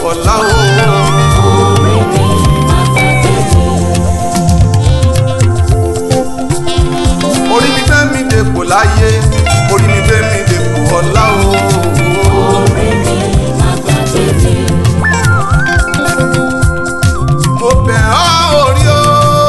ọlá o. orí mi má gbàgbé mi. orí mi gbé mi dèpò láyé orí mi gbé mi dèpò ọlá o. orí mi má gbàgbé mi. mo bẹ̀ ọ́ orí o.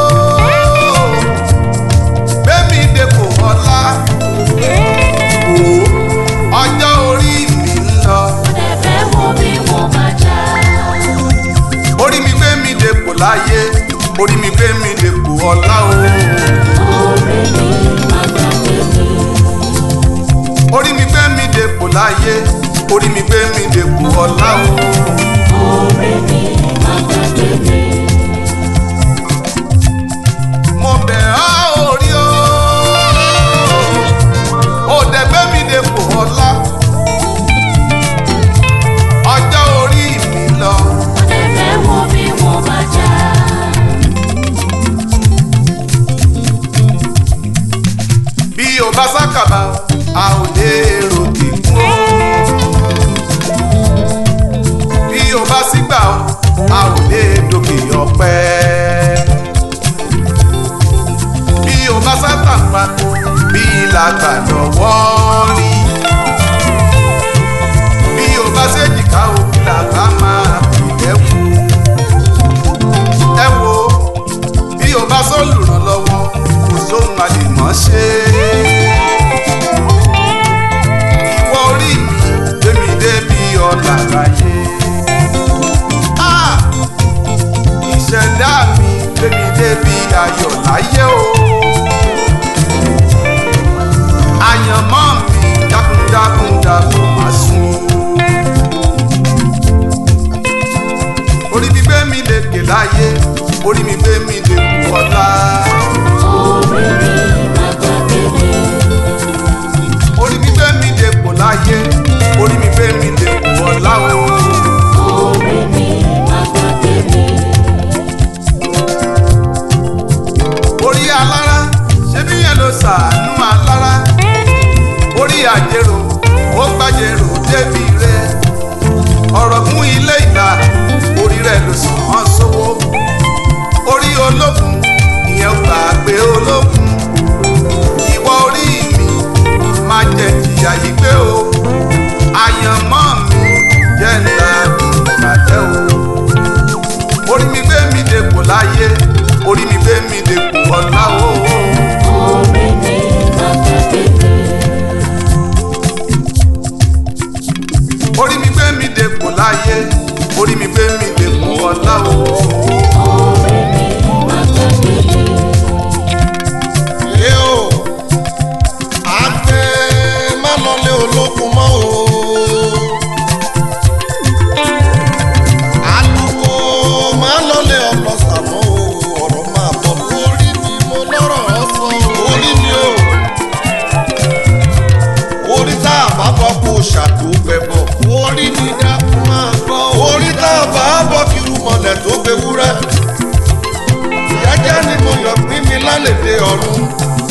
gbé mi dèpò ọlá o. ọjọ́ orí mi ń lọ. ẹ̀fẹ̀ wo bí mo máa jà. orí mi gbé mi dèpò láyé orí mi gbé mi dèpò ọlá o. orí mi má gbàgbé mi. orí mi gbé mi dèpò láyé orí mi gbé mi dèpò ọlá o. orí mi má gbàgbé mi. mo bẹ̀ ọ́ orí o. ó dẹ̀ gbé mi dèpò ọlá. ọjọ́ orí mi lọ. ẹ̀fẹ̀ wo bí mo máa jà. bí o bá sákàbà a ò lè ròkè kún o. bí o bá sígbà o a ò lè dòkè ọ̀pẹ. bí o bá sátàpá bí làgbà lọ́wọ́ rí. bí o bá ṣèjìká o bí làgbà máa pè lẹ́wù. ẹ wo bí o bá sólùrànlọ́wọ́ kò sóhun àlèmọ́ ṣe. ìwọ orí mi gbémi débi ọ̀là láyé. Ah! ìṣẹ̀dá mi gbémi débi ayọ̀ láyé o. àyànmọ́ mi dákúndákún dákún máa sùn. orí mi gbé mi lékè láyé orí mi gbé mi dèkù ọ̀la. orí mi má gbàgbé mi. orí mi gbé mi dèkù láyé orí mi gbé mi dèkù ọ̀la o. orí mi má gbàgbé mi. orí alára ṣé bí yẹn ló ṣàánú alára orí àjèrò ó gbàjèrò débi rẹ ọ̀rọ̀ fún ilé ìgbà orí rẹ ló sàn án sówó orí olókun ìyẹn gbàgbé olókun ìwọ orí mi má jẹ jìyà yìí gbé o àyànmọ́ mi jẹ́ ńlá ìbàjẹ́ o orí mi gbé mi dèpò láyé orí mi gbé mi dèpò ọ̀la o. orí mi má gbàgbé mi. orí mi gbé mi dèpò láyé orí mi gbé mi dèpò ọ̀la o. orí mi má gbàgbé mi. Ẹ o, àgbẹ̀ má lọlé olókun mọ́ o. Àlùkò má lọlé ọlọ́sà mọ́ o. Ọ̀rọ̀ máa bọ̀ lórí mi mo lọ́rọ̀ sọ. Orí mi o. Orí tá a bá bọ́ kó ṣàtúgbẹ̀ bọ̀. Orí mi dákun máa gbọ́. Orí tá a bá bọ́ kí irúmọlẹ̀ tó gbé wúrẹ́. Jẹ́jẹ́ ni mo yọ̀ pín mi lálẹ́dẹ̀ ọ̀run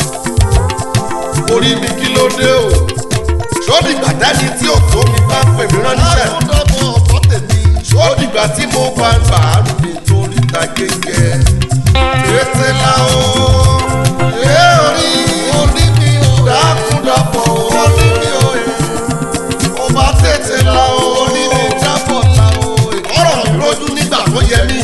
orí mi kí ló dé o sódì gbàdáni tí òtó mi bá pè mí ránṣẹ́ sódì gbà tí mo bá ń gbà á rúbi torí ta gẹ́gẹ́ ètè la o ẹ orí orí mi o dákúndàpọ̀ orí mi o ó bá tètè la o orí mi jábọ̀ la o ọ̀rọ̀ mi lójú nígbà tó yẹ mí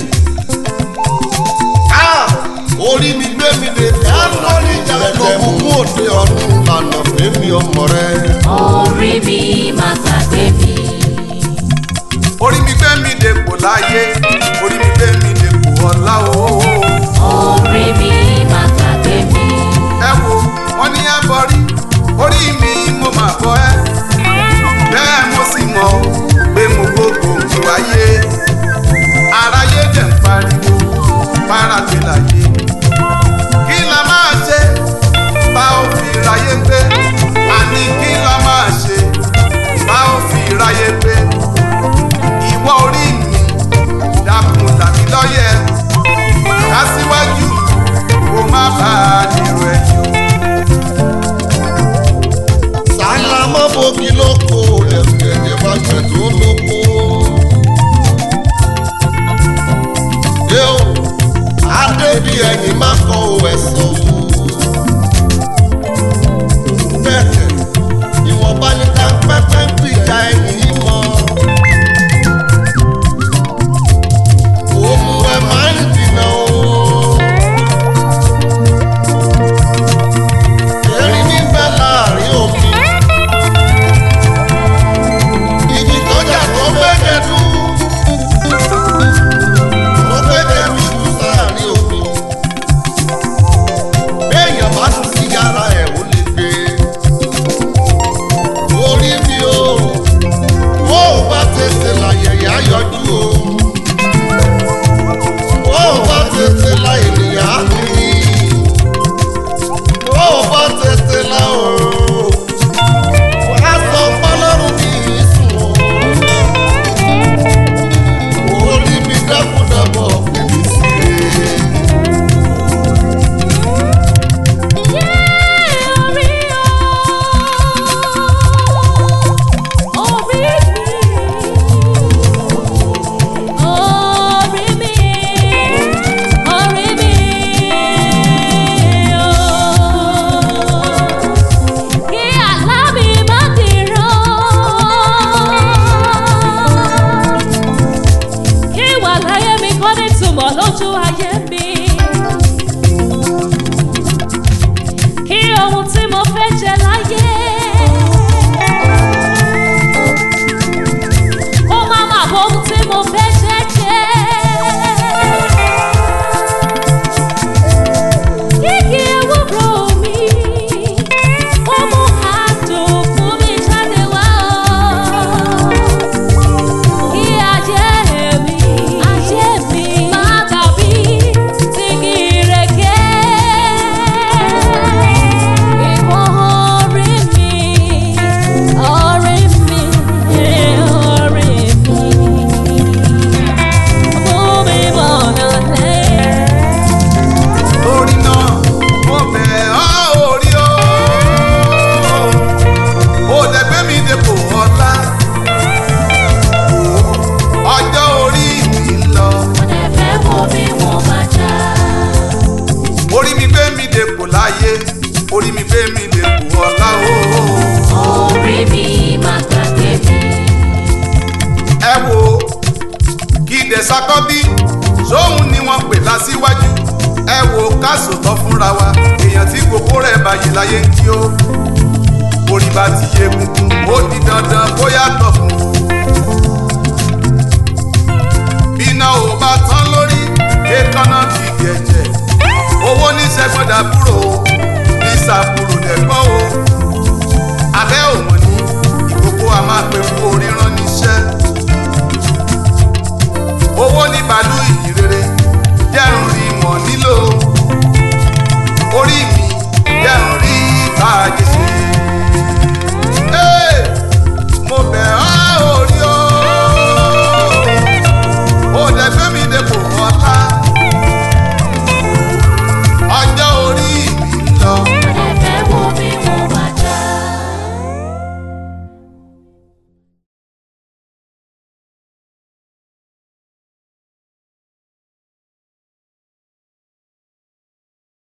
Ah! orí mi gbé mi lè fẹ́ lórí ìjà lókun mú òde ọ̀run lànà fẹ́mi ọmọ rẹ. orí mi má gbàgbé mi. orí mi gbé mi dèpò láyé orí mi gbé mi dèpò ọ̀la o. orí mi má gbàgbé mi. ẹ wo wọn ní ẹ bọrí orí mi mo máa bọ ẹ bẹ́ẹ̀ mo sì mọ̀ ọ́ pé mo gbogbo mi wáyé aráyé dẹ̀ ń pariwo fáradé láyé kí la máa ṣe bá ò fi ráyé gbé àní kí la máa ṣe bá ò fi ráyé gbé ìwọ orí mi wà láyé mi kọ́ ní túmọ̀ lójú ayé mi. kí ohun tí mo fẹ́ jẹ láyé. kó má má bọ́ ohun tí mo fẹ́ jẹ jẹ́. Kíkì ewúro mi, ó mú àdùn fún mi jáde wá o. Kí ajé mi, ajé mi máa dàbí ti ìrèké. Ìwọ orí mi, orí mi, orí mi. Mú mi mọ̀nà lẹ́yìn. torí náà mo bẹ̀ ọ́ orí o ó dẹ̀gbẹ́ mi dépò ọ̀la ọjọ́ orí mi ń lọ Ẹ̀fẹ́ wo bí wọ́n máa já. orí mi gbé mi dépò láyé orí mi gbé mi dépò ọ̀la o Orí mi máa gbàgbé mi. ẹ wo kí dẹ̀sákọ́bí sóhun ni wọ́n pè lásìwájú ẹ wo ká sòtọ́ fúnra wa èèyàn tí gbogbo rẹ̀ báyìí láyé ń kí ó orí bá ti yé gungun ó di dandan kó yàtọ̀ fún un. bíná ò bá tán lórí èékánná kì í gẹ̀jẹ̀ owó ní sẹ́gbọ́n dàbúrò ní sàbúrò dẹ̀gbọ́n o